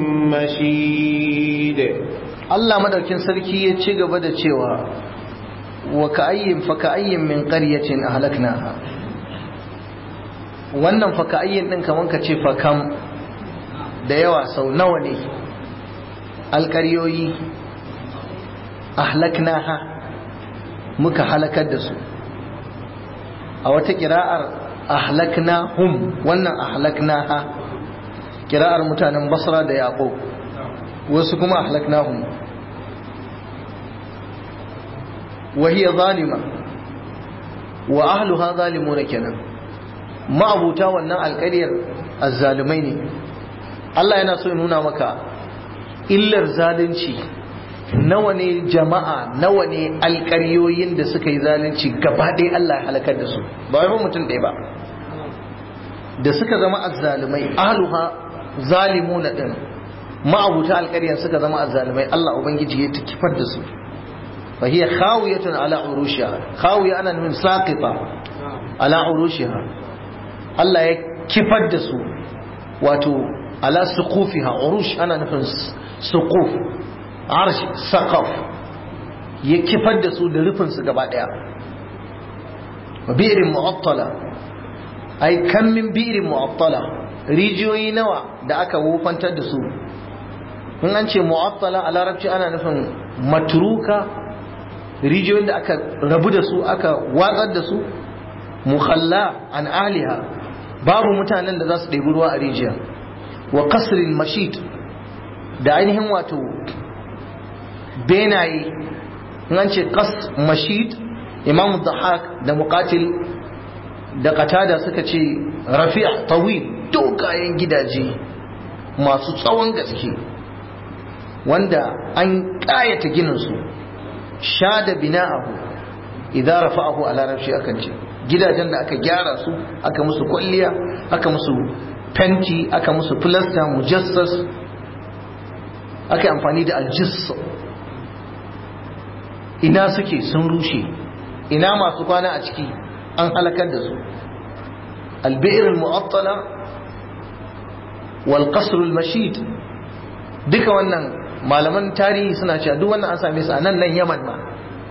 مشيد الله مدركين سركي يتشيغ بدا تشيوا وكأين فكأين من قرية أهلكناها wannan faka'ayyin din kaman ka ce fakam da yawa sau nawa ne alƙaryoyi ahlaknaha muka halakar da su a wata kira'ar ahlaknahum wannan ahlaknaha kira'ar mutanen basra da yaqub wasu kuma ahlaknahum wa hiya zalima wa ahluha zalimuna kenan ma'abuta wannan alƙaryar azzalumai ne Allah yana so ya nuna maka illar zalunci nawa ne jama'a nawa ne alƙaryoyin da suka yi zalunci gaba ɗaya Allah ya halakar da su ba wai mutum ɗaya ba da suka zama azzalumai ahluha zalimuna din ma'abuta alƙaryar suka zama azzalumai Allah ubangiji ya ta kifar da su fa hiya khawiyatun ala urushiha khawiya ana nufin saqita ala urushiha Allah ya kifar da su wato ala suqufiha urush ana nufin suquf arsh saqaf ya kifar da su da rufin su gaba daya bi'rin mu'attala ai kan min bi'rin mu'attala rijiyoyi nawa da aka wofantar da su in an ce mu'attala a larabci ana nufin matruka rijiyoyin da aka rabu da su aka watsar da su mukhalla an aliha babu mutanen da za su ɗebi ruwa a rijiya wa kasrin mashid da ainihin wato benaye in an ce kas mashid imamu dahak da muqatil da qatada suka ce rafi' tawil dogayen gidaje masu tsawon gaske wanda an ƙayata gininsu sha da bina'ahu idan rafa'ahu a larabci akan ce gidajen da aka gyara su aka musu kwalliya aka musu fenti aka musu filasta mujassas aka yi amfani da aljis ina suke sun rushe ina masu kwana a ciki an halakar da su albi'ir mu'attala wal qasr al mashid duka wannan malaman tarihi suna cewa duk wannan an same su a nan nan Yaman ma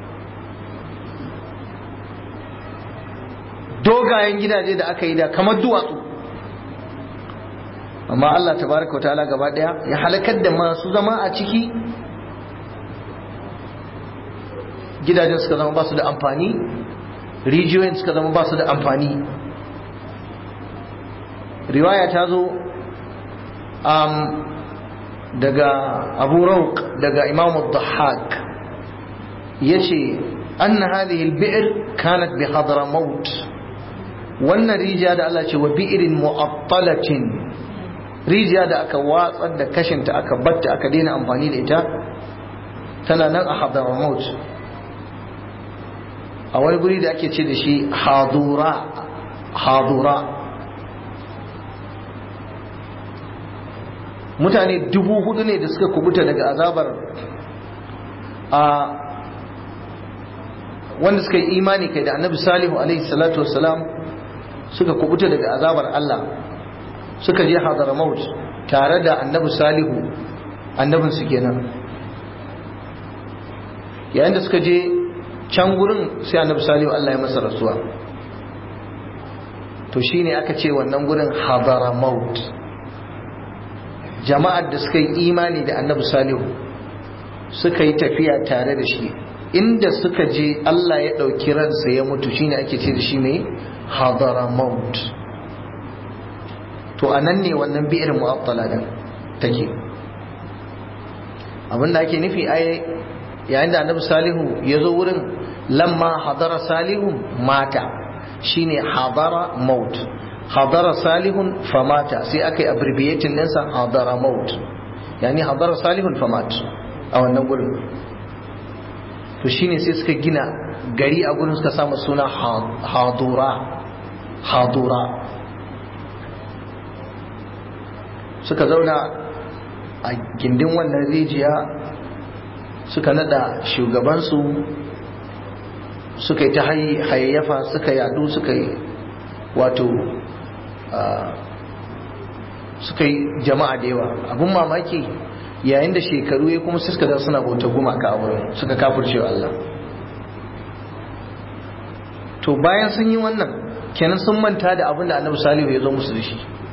dogayen gidaje da aka yi da kamar duwatsu amma Allah tabaraka wa ta'ala gaba daya ya halakar da masu zama a ciki gidajen suka zama ba su da amfani rijiyoyin suka zama ba su da amfani riwaya ta zo um, daga abu rauk daga imam al-dhahak ya ce anna hadhihi al-bi'r kanat bi hadramaut wannan rijiya da Allah ce wa bi'rin mu'attalatin rijiya da aka watsar da kashinta aka batta aka daina amfani da ita tana nan a hadramaut a wani guri da ake ce da shi hadura hadura mutane dubu hudu ne da suka kubuta daga azabar a wanda suka yi imani kai da annabi salihu alaihi salatu wassalam suka kubuta daga azabar Allah suka je hadramaut tare da annabi salihu annabin su kenan yayin da suka je can gurin sai annabi salihu Allah ya masa rasuwa to shine aka ce wannan gurin hadramaut jama'ar da suka yi imani da annabi salihu suka yi tafiya tare da shi inda suka je Allah ya ɗauki ransa ya mutu shine ake ce da shi mai hadramaut to a nan ne wannan bi'ir mu'attala din take abinda ake nufi ai yayin da annabi salihu ya zo wurin lamma hadara salihun mata shine hadara maut hadara salihun famata sai aka yi abbreviating ɗinsa hadara maut yani hadara salihun famat a wannan gurin to shine sai suka gina gari a gurin suka samu suna hadura hadura suka zauna a gindin wannan rijiya suka nada shugabansu suka yi ta hayayyafa suka yadu suka yi wato suka yi jama'a da yawa abin mamaki yayin da shekaru ya kuma suka da suna bauta gumaka a wurin suka kafircewa Allah to bayan sun yi wannan kenan sun manta da abin da annabi salihu ya zo musu da shi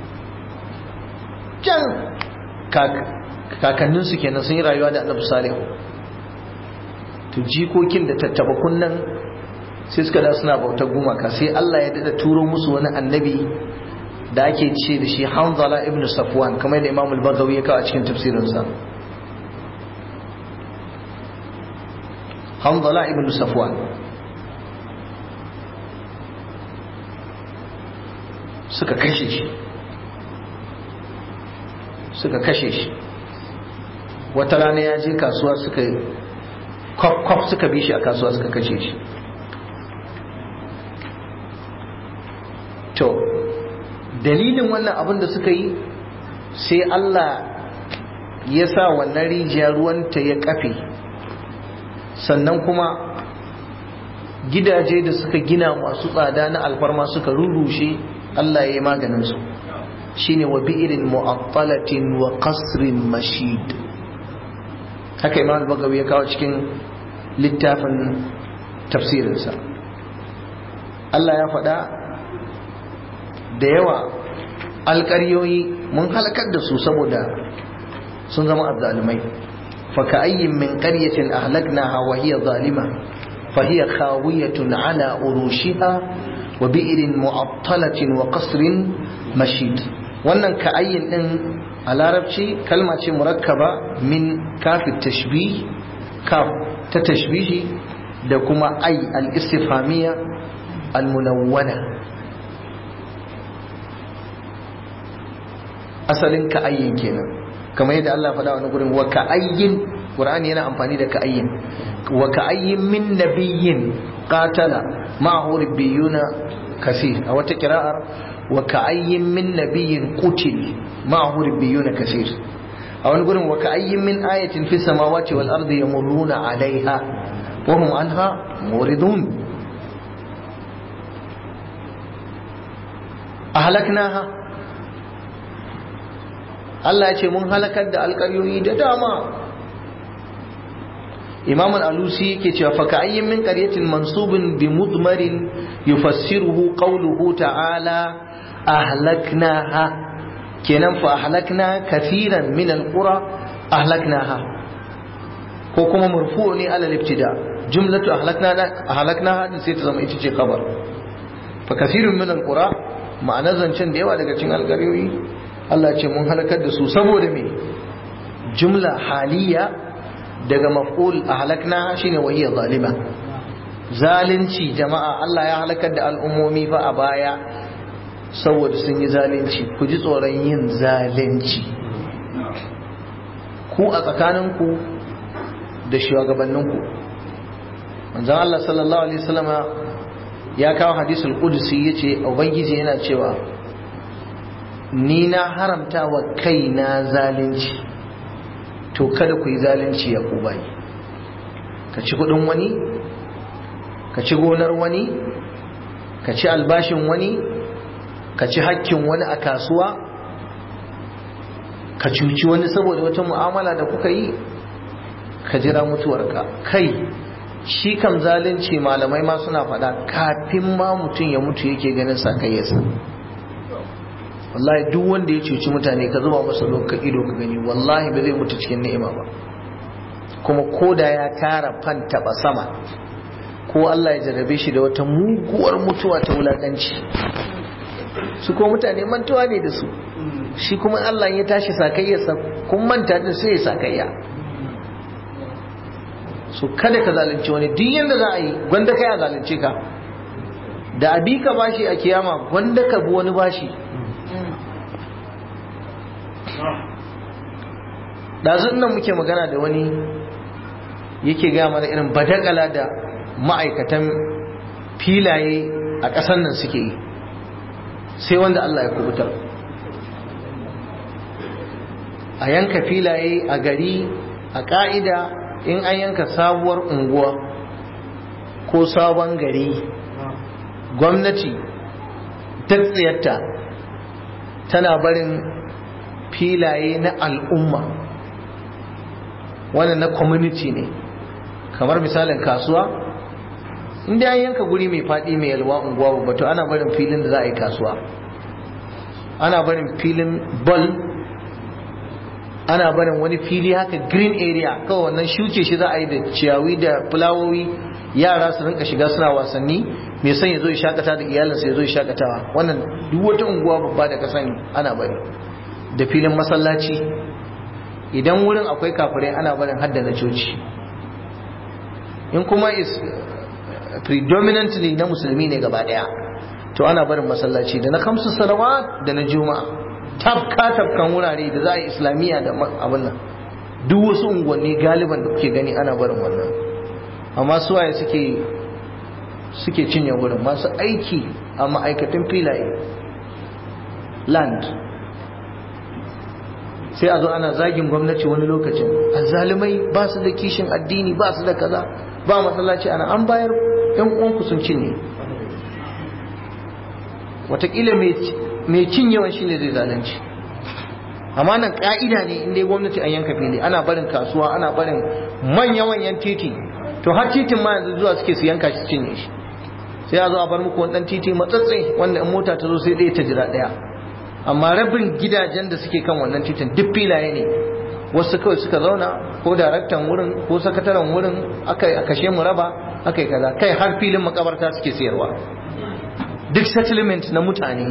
can kakanninsu kenan sun yi rayuwa da annabi salihu to jikokin da tattaba kunnan sai suka da suna bautar gumaka sai Allah ya dada turo musu wani annabi da ake ce da shi Hanzala ibn Safwan kamar da Imam al-Baghawi ya kawo a cikin tafsirinsa Hanzala ibn Safwan suka kashe shi suka kashe shi wata rana ya je kasuwa suka kwaf suka bi shi a kasuwa suka kashe shi to dalilin wannan abin da suka yi sai Allah ya sa wannan rijiya ruwanta ya kafe sannan kuma gidaje da suka gina masu tsada na alfarma suka rurrushe Allah ya yi maganinsu shine wa bi'irin mu'attalatin wa qasrin mashid haka imam al-bagawi ya kawo cikin littafin tafsirinsa Allah ya faɗa da yawa alƙaryoyi mun halakar da su saboda sun zama azzalimai fa ka'ayyin min qaryatin ahlaknaha wa hiya zalima fa hiya khawiyatun ala urushiha wa bi'rin mu'attalatin wa qasrin mashid wannan ka'ayyin din a larabci kalma ce murakkaba min kafin tashbih kaf ta tashbihi da kuma ai al-istifhamiyya al-munawwana asalin ka'ayyin kenan kamar yadda Allah faɗa wani gurin wa ka'ayyin Qur'ani yana amfani da ka'ayyin wa ka'ayyin min nabiyyin qatala ma'ahu rabbiyuna kasir a wata kira'ar wa ka'ayyin min nabiyyin qutil ma'ahu rabbiyuna kasir a wani gurin wa ka'ayyin min ayatin fis samawati wal ardi yamurruna 'alayha wa hum anha muridun ahlaknaha Allah ya ce mun halakar da alƙaryoyi da dama Imam al-Alusi yake cewa fa ka'ayyin min qaryatin mansubin bi mudmarin yufassiruhu qawluhu ta'ala ahlaknaha kenan fa ahlakna kathiran min al-qura ahlaknaha ko kuma marfu ne ala al-ibtida jumlatu ahlakna ahlaknaha sai ta zama ita ce khabar fa kathirun min al-qura ma'ana zancen da yawa daga cikin alƙaryoyi Allah ce mun halakar da su saboda me jumla haliya daga maf'ul ahlakna shine wahiyya zalima zalunci jama'a Allah ya halakar da al'ummomi fa a baya saboda sun yi zalunci ku ji tsoron yin zalunci ku a tsakaninku da shugabanninku manzon Allah sallallahu alaihi wasallama ya kawo hadisul qudsi yace ubangiji yana cewa ni na haramta wa kaina zalunci to kada ku yi zalunci ya ku bayi ka ci kudin wani ka ci gonar wani ka ci albashin wani ka ci hakkin wani a kasuwa ka cuci wani saboda wata mu'amala da kuka yi ka jira mutuwarka kai shi kam zalunci malamai ma suna faɗa kafin ma mutum ya mutu yake ganin sakayyarsa wallahi duk wanda ya cuci mutane ka zuba masa lokacin ido ka gani wallahi ba zai mutu cikin ni'ima ba kuma ko da ya tara fan taba sama ko Allah ya jarrabe shi da wata muguwar mutuwa ta wulakanci su ko mutane mantuwa ne da su shi kuma Allah ya tashi sakayyarsa kun manta din sai ya sakayya so kada ka zalunci wani duk yanda za a yi gwanda kai a zalunce ka da abi ka bashi a kiyama gwanda ka bi wani bashi ɗazun nan muke magana da wani yake gaya mana irin badakala da ma'aikatan filaye a ƙasar nan suke yi sai wanda Allah ya kubutar a yanka filaye a gari a ƙa'ida in an yanka sabuwar unguwa ko sabon gari gwamnati tsiyarta tana barin filaye na al'umma wannan na community ne kamar misalin kasuwa inda an yanka guri mai faɗi mai yalwa unguwa babba to ana barin filin da za a yi kasuwa ana barin filin ball ana barin wani fili haka green area kawai wannan shuke shi za a yi da ciyawi da fulawowi yara su rinka shiga suna wasanni mai son ya zo ya shakata da iyalinsa ya zo ya shakatawa wannan duk wata unguwa babba da ka sani ana bari da filin masallaci idan wurin akwai kafirai ana barin hadda na coci in kuma is predominantly na musulmi ne gaba daya to ana barin masallaci da na kamsu salawat da na juma'a tafka tafkan wurare da za a yi islamiyya da abin nan duk wasu unguwanni galiban da kuke gani ana barin wannan amma suwaye suke suke cinye wurin masu aiki a ma'aikatan filaye land sai a zo ana zagin gwamnati wani lokacin azzalumai ba su da kishin addini ba su da kaza ba masallaci ana an bayar yan uwanku sun cinye watakila mai cinyewan shi ne zai zalunci amma nan ka'ida ne inda gwamnati an yanka fili ana barin kasuwa ana barin manya-manyan titi to har titin ma yanzu zuwa suke su yanka shi cinye shi sai a zo a bar muku wani titi matsatsai wanda in mota ta zo sai ɗaya ta jira ɗaya amma rabin gidajen da suke kan wannan titin duk filaye ne wasu kawai suka zauna ko daraktan wurin ko sakataren wurin aka a kashe mu raba aka yi kaza kai har filin makabarta suke sayarwa duk settlement na mutane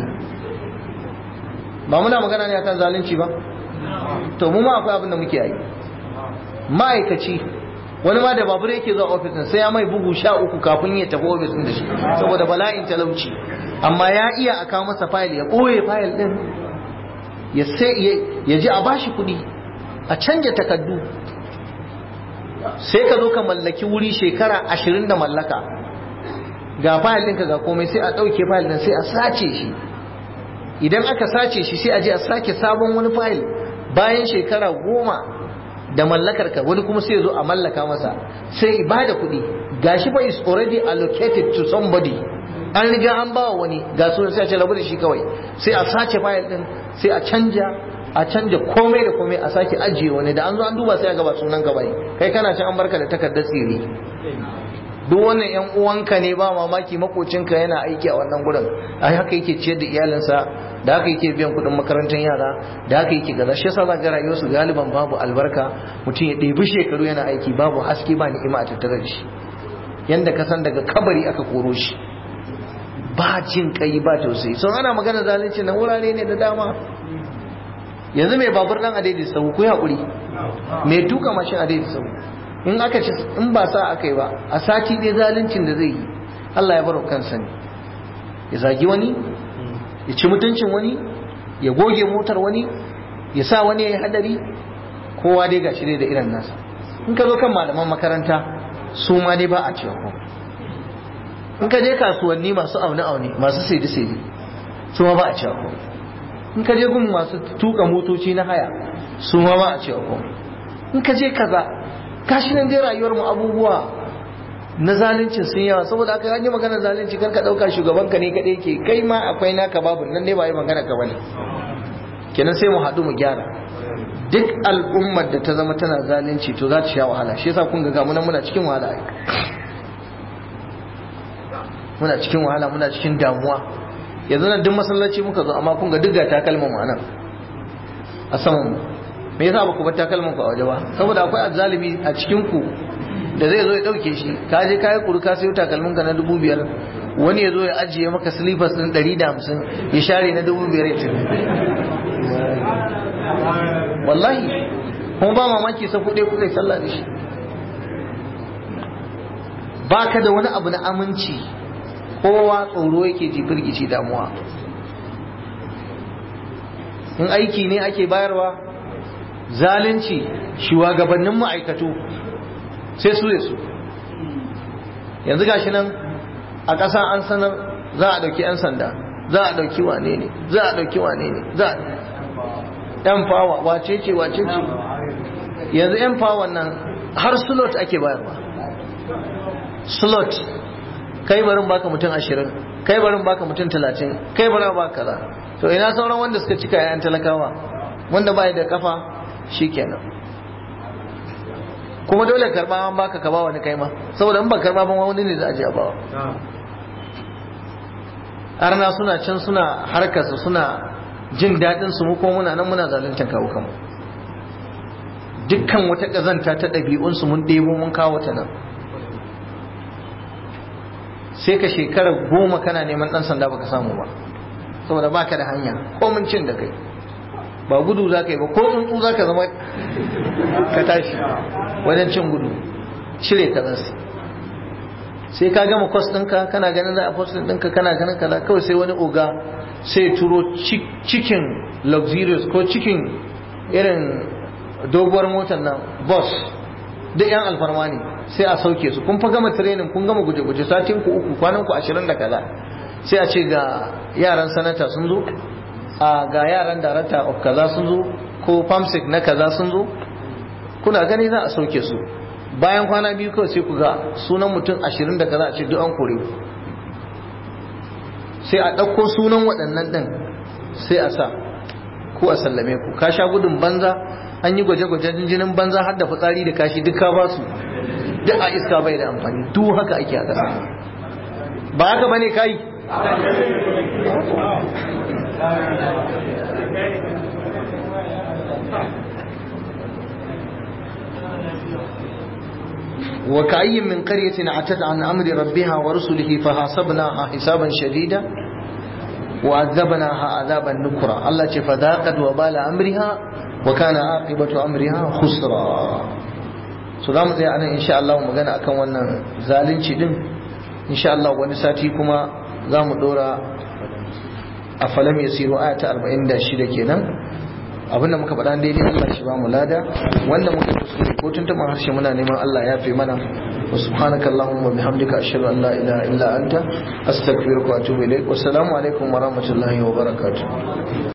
ba muna magana ne akan zalunci ba to mu ma akwai abin da muke yi ma'aikaci wani ma da babur yake zuwa ofis sai ya mai bugu sha uku kafin ya tafi ofis da shi saboda bala'in talauci amma ya iya a kawo masa fayil ya ɓoye fayil ɗin ya sai ya ji a bashi kuɗi a canja takaddu sai ka zo ka mallaki wuri shekara ashirin da mallaka ga fayil ɗinka ga komai sai a ɗauke fayil ɗin sai a sace shi idan aka sace shi sai a je a sake sabon wani fayil bayan shekara goma da mallakar ka wani kuma sai zo a mallaka masa sai ba da kuɗi gashi fa is already allocated to somebody an riga an bawa wani ga sunan sai a ce rabu da shi kawai sai a sace fayil din sai a canja a canja komai da komai a sake ajiye wani da an zo an duba sai a gaba sunan ka bai kai kana can an barka da takardar tsiri duk wannan yan uwanka ne ba mamaki makocinka yana aiki a wannan gurin a haka yake ciyar da iyalinsa da haka yake biyan kuɗin makarantar yara da haka yake gaza shi yasa za ga rayuwarsu galiban babu albarka mutum ya ɗebi shekaru yana aiki babu haske ba ni'ima a tattare da shi yanda ka san daga kabari aka koro shi ba jin kai ba tausayi sun ana magana zalunci na wurare ne da dama yanzu mai babur dan adaidai sau ku haƙuri mai tuka mashin adaidai sau in aka ci in ba sa aka yi ba a sati ɗaya zaluncin da zai yi Allah ya baro kansa ne ya zagi wani ya ci mutuncin wani ya goge motar wani ya sa wani ya yi hadari kowa dai gashi dai da irin nasa in ka zo kan malaman makaranta su ma dai ba a cewa ko in ka je kasuwanni masu aune-aune masu saidi-saidi su ma ba a cewa ko in ka je gun masu tuka motoci na haya su ma ba a cewa ko in ka je kaza gashi nan dai rayuwar mu abubuwa na zalunci sun yawa saboda aka yi magana zalunci kar ka dauka shugaban ka ne kadai ke kai ma akwai naka babu nan dai ba yi magana ka bane kenan sai mu haɗu mu gyara duk al'ummar da ta zama tana zalunci to za ta sha wahala shi yasa kun ga muna muna cikin wahala ai muna cikin wahala muna cikin damuwa yanzu nan duk masallaci muka zo amma kun ga duk ga takalman mu anan a saman mu me yasa ba ku bar takalman ku a waje ba saboda akwai azzalimi a cikin ku da zai zo ya dauke shi ka je kayi kuru ka sayo takalmin ka na dubu biyar wani ya zo ya ajiye maka slippers din ɗari da hamsin ya share na dubu biyar ya tafi wallahi kuma ba mamaki sa kuɗe kuka yi sallah da shi ba ka da wani abu na aminci kowa tsoro yake ji firgici damuwa in aiki ne ake bayarwa zalunci shugabannin ma'aikatu sai su da su yanzu gashi nan a ƙasa an sanar za a ɗauki 'yan sanda za a ɗauki wane ne za a ɗauki wane ne za a yan fawa wace ce wace ce yanzu yan fawa nan har slot ake bayarwa slot kai barin baka mutum ashirin kai barin baka mutum talatin kai barin baka kaza to ina sauran wanda suka cika yayan talakawa wanda bai da kafa shikenan kuma dole karba an baka ka ba wani kai ma saboda in ba karba ban wani ne za a je a bawa arna suna can suna harkarsu suna jin daɗin su mu ko muna nan muna zaluntar kawo kanmu dukkan wata ƙazanta ta ɗabi'unsu mun ɗebo mun kawo ta nan sai ka shekara goma kana neman ɗan sanda baka samu ba saboda baka da hanya ko mun cin da kai ba gudu za ka yi ba ko tsuntsu za ka zama ka tashi wajen cin gudu cire ka zasu sai ka gama kwas ɗinka kana ganin za a kwas ɗinka kana ganin kaza kawai sai wani oga sai turo cikin luxurious ko cikin irin doguwar motar nan bus duk yan alfarma ne sai a sauke su kun fa gama training kun gama guje-guje satin ku uku kwanan ku ashirin da kaza sai a ce ga yaran sanata sun zo a ga yaran darata of kaza sun zo ko famsec na kaza sun zo kuna gani za a sauke su bayan kwana biyu kawai sai ku ga sunan mutum ashirin da kaza a ce duk an kore sai a ɗauko sunan waɗannan ɗin sai a sa ko a sallame ku ka sha gudun banza an yi gwaje-gwajen jinin banza har da fitsari da kashi duk ka ba su duk a iska bai da amfani duk haka ake a ƙasa ba haka bane kai وكأي من قرية عتت عن أمر ربها ورسله فحاسبناها حسابا شديدا وعذبناها عذابا نكرا الله فذاقت وبال أمرها وكان عاقبة أمرها خسرا so za mu tsaya anan insha Allah mu magana akan wannan zalunci din insha Allah wani sati kuma za mu dora a falam yasiru aya ta 46 kenan abinda muka faɗa daidai Allah shi ba mu lada wanda muka kuskure ko tuntuɓa harshe muna neman Allah ya fi mana wa subhanaka allahumma bihamdika ashhadu an la ilaha illa anta astaghfiruka wa atubu ilaik wa assalamu alaikum wa rahmatullahi wa barakatuh